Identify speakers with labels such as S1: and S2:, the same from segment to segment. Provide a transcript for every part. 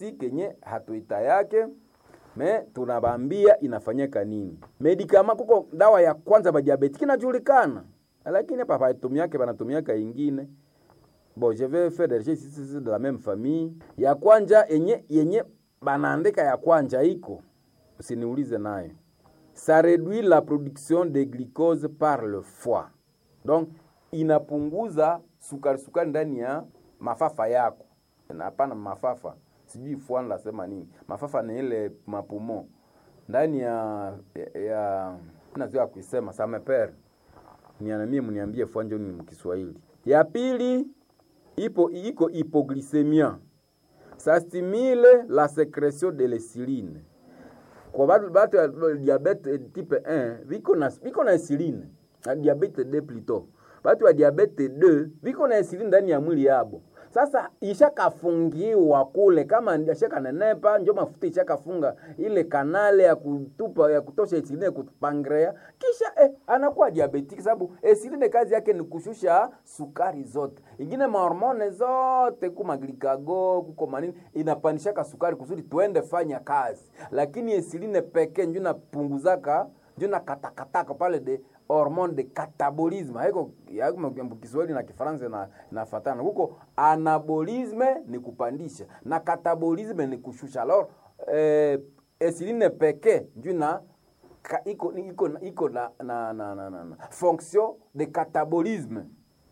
S1: si kenye hatuita yake me tunabambia inafanyika nini. Medikama kuko dawa ya kwanza ba diabetiki inajulikana, lakini hapa batumiake banatumiaka ingine bon je vais faire des recherches de la même famille. Ya kwanja yenye yenye banaandika ya kwanja iko, usiniulize nayo. Ça réduit la production de glucose par le foie, donc inapunguza sukari sukari ndani ya mafafa yako, na hapana mafafa sijui fuani lasema nini, mafafa ni ile mapumo ndani ya ya nazoea kuisema samepere nianamie, mniambie fuanja ni mkiswahili. Ya pili ipo iko hypoglycemia, ça stimule la sécrétion de l'insuline kwa batu batu ya diabete type 1 viko na viko na insuline na diabete 2 plutôt, batu ya diabete 2 viko na insuline ndani ya mwili yabo sasa ishakafungiwa kule, kama ashaka nenepa, njo mafuta ishakafunga ile kanale ya kutupa ya kutosha insuline kupangrea, kisha eh, anakuwa diabetiki, sababu insuline kazi yake ni kushusha sukari zote, ingine mahormone zote kuma glikago kuko manini inapandishaka sukari kusudi tuende fanya kazi, lakini insuline pekee njo napunguzaka njo nakatakataka pale de hormone de catabolisme haiko Kiswahili na Kifaransa na nafatana huko. Anabolisme ni kupandisha na catabolisme ni kushusha. Alors eh, insuline pekee ndio na iko iko iko na, na, na, na, na, na fonction de catabolisme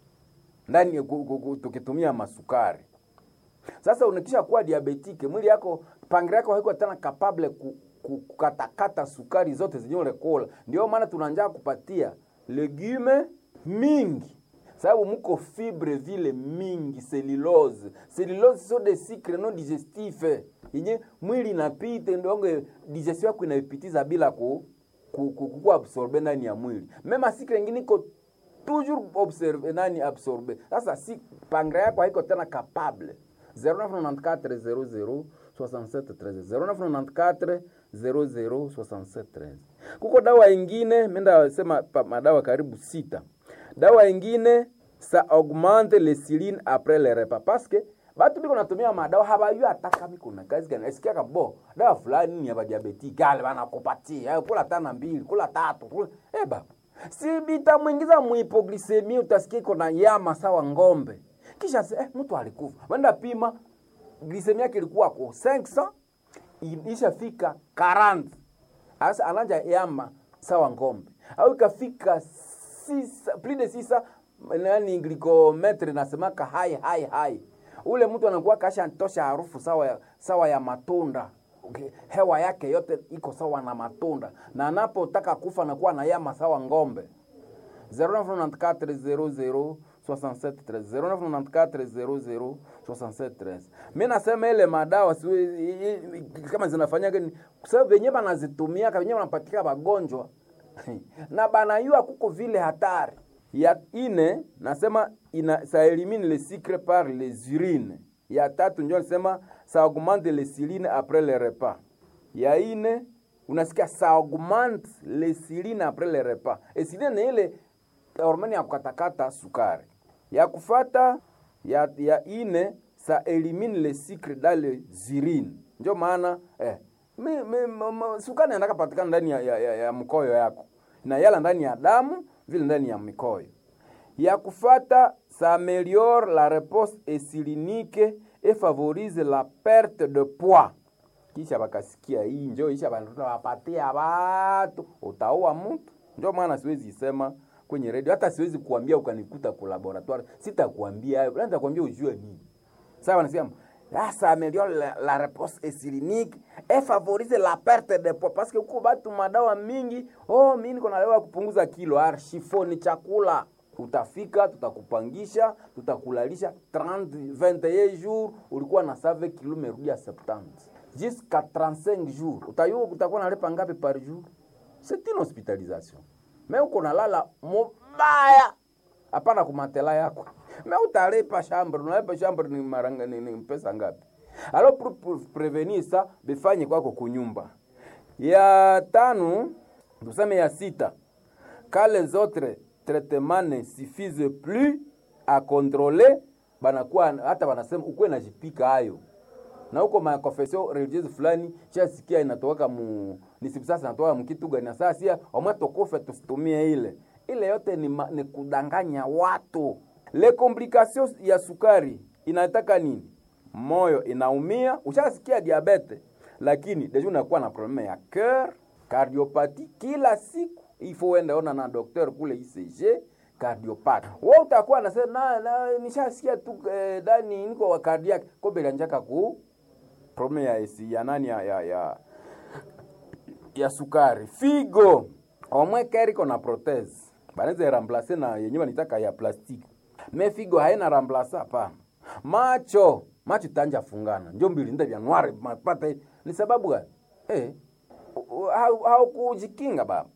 S1: ndani tukitumia masukari. Sasa unakisha kuwa diabetike, mwili yako pangre yako haiko tena capable ku kukatakata sukari zote zenye ulekola. Ndio maana tunanja kupatia legume mingi, sababu muko fibre vile mingi, cellulose. Cellulose so de sucre non digestif yenye mwili inapita, ndio digestion yako inaipitiza bila ku ku, ku, ku absorbe ndani ya mwili. Mema sucre nyingine iko toujours observe nani absorbe. Sasa si pangre yako haiko tena capable 0994 00 67 13 0994 006713. Kuko dawa ingine menda sema madawa karibu sita. Dawa ingine sa augmente l'insuline après le repas parce que batu biko natumia madawa habayu ataka biko na kazi gani. Esikia kabo dawa fulani ni ya diabetic gale bana kupatia. Hayo kula tana mbili, kula tatu, kula eh baba. Si bitamwingiza muhipoglycemia utasikia iko na yama sawa ngombe. Kisha eh, mtu alikufa. Wenda pima glycemia yake ilikuwa kwa 500 ishafika 40 asa ananja yama sawa ngombe au ikafika sisa, plus de sisa nani glikometre nasemaka hai hai hai ule mtu anakuwa kasha tosha harufu sawa ya, sawa ya matunda okay. hewa yake yote iko sawa na matunda na anapotaka kufa anakuwa na yama sawa ngombe 0994 0994 mi nasema ile madawa si, kama zinafanyaga sababu venye banazitumia venye banapatika bagonjwa na banayua kuko vile hatari ya ine nasema ina sa elimine le sucre par les urines ya tatu njo nasema sa augmente le siline après le repas ya ine unasikia sa augmente le siline après le repas esiline ni ile hormone ya kukatakata sukari ya kufata ya, ya ine sa elimine le sucre dans les urines. Ndio maana eh, mi, mi, mi, sukari inataka patikana ndani ya, ya, ya, ya mkoyo yako na yala ndani ya damu vile ndani ya mikoyo. Ya kufata sa améliore la réponse insulinique et favorise la perte de poids. Kisha bakasikia hii njo isha wapatia watu utaua mtu. Ndio maana siwezi sema kwenye redio, hata siwezi kuambia ukanikuta ku laboratoire, sitakuambia hayo, nitakwambia ujue nini. Sawa, wanasema ah, ça améliore la, la réponse insulinique et favorise la perte de poids parce que huko batu madawa mingi, oh, mimi niko na dawa kupunguza kilo, archifo ni chakula utafika, tutakupangisha, tutakulalisha 30 21 jours, ulikuwa na save kilo merudia 70 jusqu'à 35 jours, utayua utakuwa nalipa ngapi par jour? C'est une hospitalisation me uko nalala mubaya, hapana kumatela yako me utalipa chambre, unalipa chambre ni maranga ni, ni pesa ngapi? Alors pour, pour prevenir ça bifanye kwako kunyumba. Ya tano tuseme ya sita, quand les autres traitements ne suffisent plus à contrôler, banakuwa hata wanasema ukuwe najipika hayo na huko makonfesio religieuse fulani shasikia inatoka mu nisibu sasa inatoka mkituga na sasa sia omwe tokufe tusitumie ile ile yote ni, ma, ni kudanganya watu le complication ya sukari inataka nini moyo inaumia ushasikia diabete lakini deja unakuwa na probleme ya cœur cardiopati kila siku ifo uende ona na docteur kule ICG cardiopati wewe utakuwa na na, na nishasikia tu eh, dani niko wa cardiac kombe lanjaka ku probleme ya esi ya nani ya ya, ya, ya sukari figo omwe keriko na prothèse banaweza remplacer na yenyewe nitaka ya plastiki me figo haina remplace hapana macho macho tanja fungana njo mbili nda vya nwari mapata ni sababu gani eh haukujikinga baba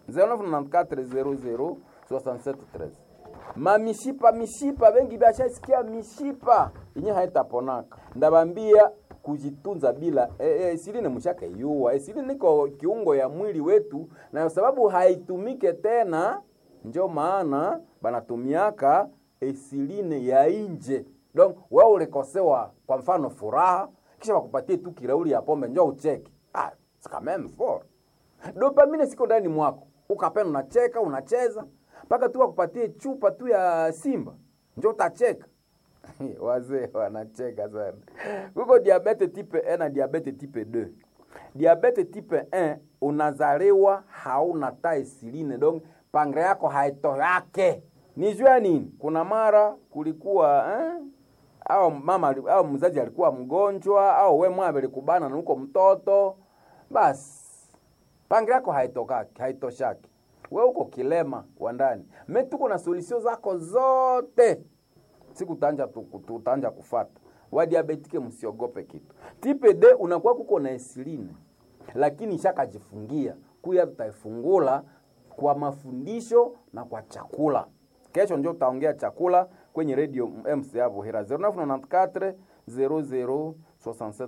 S1: 099400 6713 mamishipa mishipa bengi bashasikia mishipa yenye haitaponaka ndabambia kujitunza bila e, e, siline mshaka yuwa e, siline niko kiungo ya mwili wetu na sababu haitumike tena njo maana banatumiaka esiline ya inje donc wewe ulikosewa kwa mfano furaha kisha wakupatie tu kirauli ya pombe njo ucheke ah, c'est quand même fort dopamine siko ndani mwako ukapenda unacheka unacheza mpaka tu wakupatie chupa tu ya simba njo utacheka wazee wanacheka sana kuko diabete type 1 na diabete type 2 diabete type 1 unazaliwa hauna ta esiline donc pangre yako haito yake ni jua nini kuna mara kulikuwa eh? au mama au mzazi alikuwa mgonjwa au we mwabe likubana na uko mtoto basi pangre yako haitokaki haitoshaki we uko kilema wa ndani me tuko na solution zako zote siku tanja tutanja kufata wadiabetike msiogope kitu tipe d unakuwa kuko na esiline lakini shakajifungia kuya tutaifungula kwa mafundisho na kwa chakula kesho ndio utaongea chakula kwenye radio MC hapo hera 0994 00 67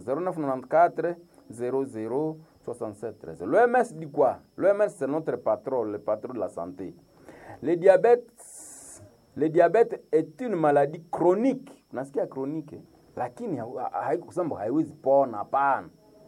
S1: 13 0994 00 67 13 L'OMS dit quoi L'OMS c'est notre patron, le patron de la santé. Le diabète le diabète est une maladie chronique. Unasikia chronique lakini haikusema haiwezi pona hapana.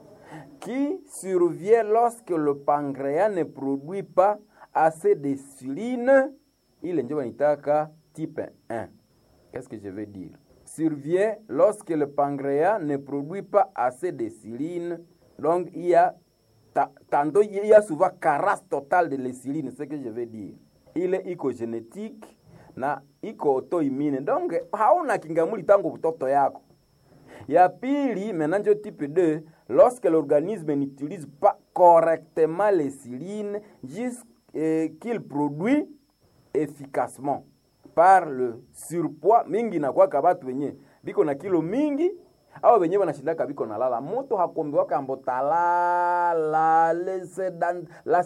S1: Qui survient lorsque le pancréas ne produit pas assez d'insuline ile ndio wanitaka type 1. Qu'est-ce que je veux dire? Survient lorsque le pancréas ne produit pas assez d'insuline. Donc il y a ta, tantôt il y a souvent carence totale de l'insuline, c'est ce que je veux dire. Ile iko génétique na iko autoimmune. Donc hauna kingamuli tangu mtoto yako. Ya pili, maintenant type 2, lorsque l'organisme n'utilise pas correctement l'insuline jusqu'il qu'il produit efficacement par le surpoids mingi nakwaka batu wenye biko na kilo mingi au wenyewe wanashindaka biko na lala moto hakombiwaka ambo talala le sedan, la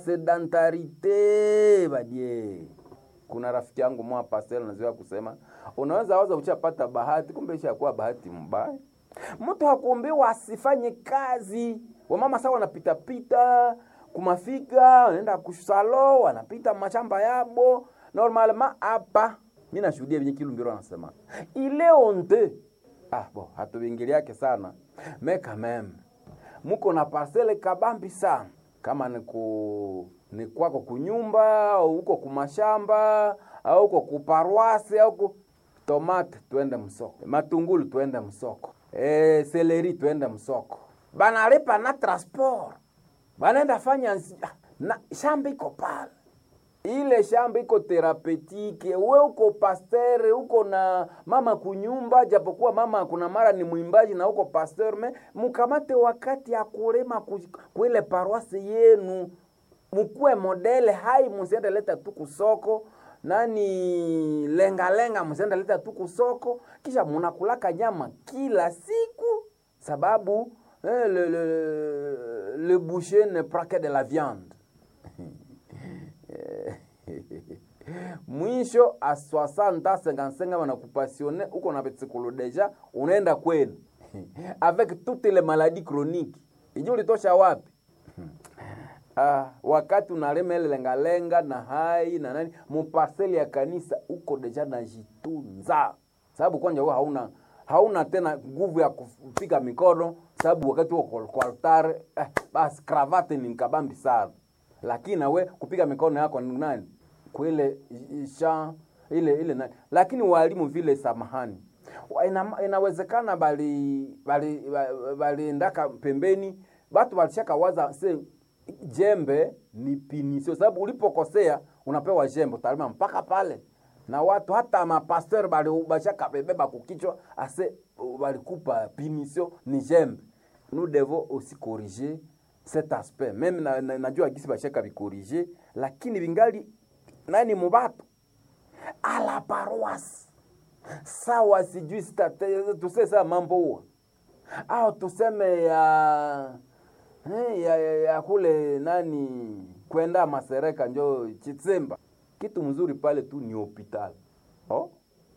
S1: sedentarite badie kuna rafiki yangu mwa pastel nazoea kusema unaweza waza uchapata bahati kumbe ishakuwa bahati mbaya mtu hakuombewa asifanye kazi wamama sawa wanapitapita kumafika wanaenda kusalo wanapita mashamba yabo normalement hapa mi nashuhudia venye kilumbiro anasema ile onte ah bo hatuvingiliake sana me quand même muko na parcele kabambi sana kama ni ku ni kwako kunyumba au huko kumashamba au huko kuparwasi au ku tomate twende msoko matungulu twende msoko e, seleri twende msoko banalipa na transport banaenda fanya na shamba iko pale ile shamba iko therapetike, we uko pasteur, uko na mama kunyumba, japokuwa mama kuna mara ni mwimbaji na uko pasteur, me mukamate wakati ya kulema kuile paroisse yenu, mukuwe modele hai, musiende leta tu kusoko nani lenga lenga, musiende leta tu kusoko, kisha munakulaka nyama kila siku sababu eh, le, le, le boucher ne prend que de la viande mwisho a 60 55 wanakupasione uko na petsikolo deja unaenda kwenu avec toutes les maladies chroniques iji ulitosha wapi ah, wakati unalema ile lengalenga na hai na nani muparseli ya kanisa uko deja najitunza sababu kwanja wewe hauna hauna tena nguvu ya kupiga mikono sababu wakati huo kwa altare eh, basi kravate ni kabambi sana lakini nawe kupiga mikono yako ni nani kwile sha ile ile nani lakini walimu vile samahani Wa- ina, inawezekana bali bali ba- baliendaka pembeni batu walishaka waza se jembe ni pinisio sababu ulipokosea unapewa jembe utalima mpaka pale na watu hata mapasteur bali bashaka bebeba kukichwa ase balikupa pinisio ni jembe nous devons aussi corriger cet aspect meme na, na, najua gisi bashaka bikorige lakini bingali nani mubatu ala paroisse sawa sijui state tuse saa mambo huwa au tuseme ya eh, ya, ya, ya kule nani kwenda masereka njo chitsemba kitu mzuri pale tu ni hopital oh?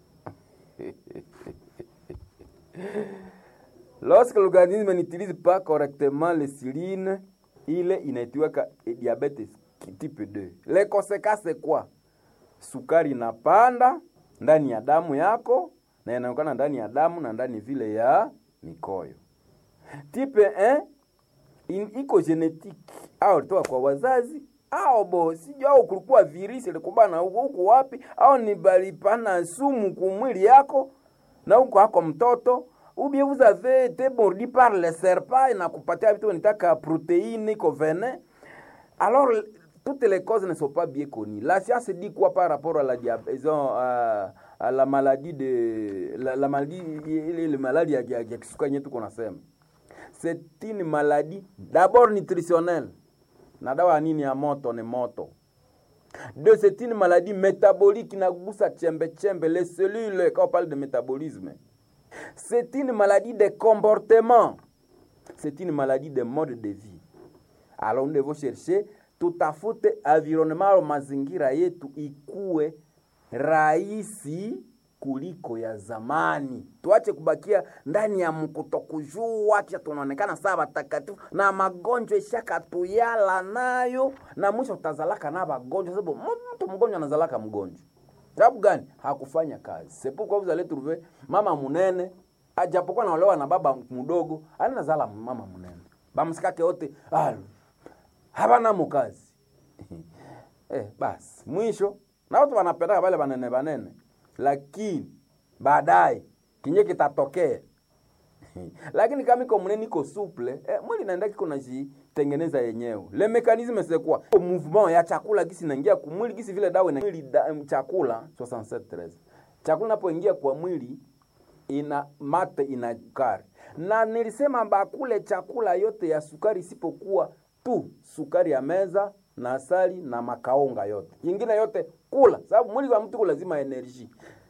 S1: Lorsque l'organisme n'utilise pas correctement l'insuline, ile inaitiwaka diabetes type 2. Les conséquences c'est quoi? Sukari inapanda ndani ya damu yako na inaonekana ndani ya damu na ndani vile ya mikoyo. Type 1 in, iko genetique au ilitoka kwa wazazi au bo sijui au kulikuwa virisi ilikubana huko huko wapi au ni balipana sumu kumwili yako na huko hako mtoto ou bien vous avez été mordu par le serpent inakupatia vitu nitaka protéine iko venin alors toutes les causes ne sont pas bien connues la science dit quoi par rapport à la diabète à, à la maladie de la, la maladie ile ile maladie ya, ya, ya kisukari yetu kunasema c'est une maladie d'abord nutritionnelle na dawa ya nini ya moto ni moto deux c'est une maladie métabolique inagusa chembe chembe les cellules quand on parle de métabolisme c'est une maladie de comportement c'est une maladie de mode de vie alors nous devons chercher tutafute environnement mazingira yetu ikuwe rahisi kuliko ya zamani. Tuache kubakia ndani ya mkutokujua, kisha tunaonekana saa watakatifu na magonjwa ishakatuyala nayo, na mwisho tutazalaka na magonjwa, sababu mtu mgonjwa anazalaka mgonjwa. Sababu gani? Hakufanya kazi. C'est pourquoi vous allez trouver mama munene ajapokuwa naolewa na baba mdogo, anazala mama munene, bamsikake wote ah, habana mukazi eh, basi mwisho na watu wanapendaka wale banene banene, lakini baadaye kinye kitatokea lakini kama iko mnene iko souple eh, mwili naenda kiko najitengeneza yenyewe. Le mécanisme c'est quoi? Mouvement ya chakula gisi naingia kwa mwili gisi vile dawa na mwili da, chakula 67 chakula napoingia kwa mwili ina mate ina sukari, na nilisema bakule chakula yote ya sukari isipokuwa tu sukari ya meza na asali na makaonga yote, ingine yote kula, sababu mwili wa mtu lazima energie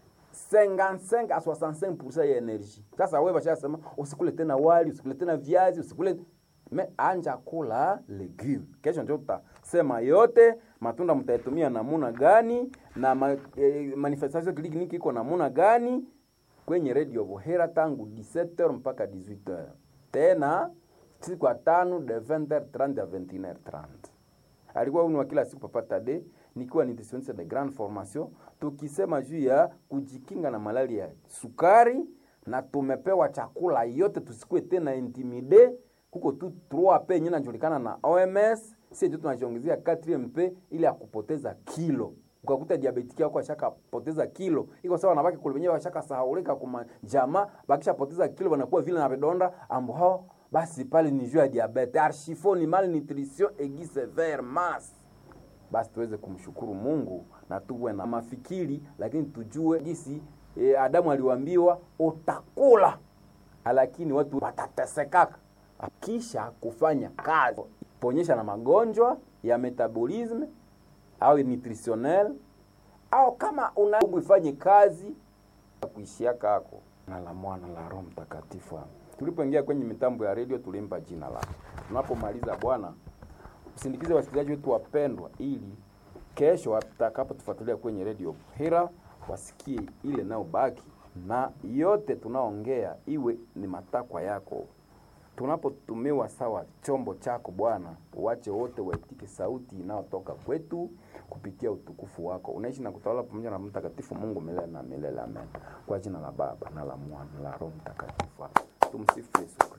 S1: 55 a 65% ya energie. Sasa wewe bashasema usikule tena wali, usikule tena viazi, usikule me anja kula legume. Kesho ndio tutasema yote matunda mtaitumia namuna gani na ma, eh, manifestation clinique iko namuna gani kwenye Radio Bohera tangu 17h mpaka 18h. Tena siku ya tano de 20h30 à 21h30. Alikuwa uni wa kila siku Papa Tade nikiwa nutritionniste de grande formation tukisema juu ya kujikinga na malaria ya sukari, na tumepewa chakula yote, tusikue tena intimide. Kuko tu 3P yenyewe inajulikana na OMS, sisi ndio tunajiongezea 4MP ili ya kupoteza kilo. Ukakuta diabetiki yako ashaka poteza kilo, iko sawa na baki kule wenyewe ashaka sahaulika kuma jamaa, bakisha poteza kilo wanakuwa vile na vidonda ambo hao basi pale ni juu ya diabete, archifo ni malnutrition aiguë sévère masse basi tuweze kumshukuru Mungu na tuwe na mafikiri, lakini tujue gisi e, Adamu aliwaambiwa utakula, lakini watu watatesekaka kisha kufanya kazi ponyesha na magonjwa ya metabolisme au nutritionnel au kama una ifanye kazi kuishia kako na la mwana la Roho Mtakatifu. Tulipoingia kwenye mitambo ya redio tulimpa jina lake. Tunapomaliza Bwana usindikize wasikilizaji wetu wapendwa, ili kesho watakapotufuatilia kwenye redio Hira wasikie ile nao baki na yote tunaongea iwe ni matakwa yako tunapotumiwa sawa chombo chako Bwana, uwache wote waitike sauti inayotoka kwetu kupitia utukufu wako. Unaishi na kutawala pamoja na Mtakatifu Mungu milele na milele, amen. Kwa jina la Baba na la Mwana na la Roho Mtakatifu, tumsifu Yesu Kristo.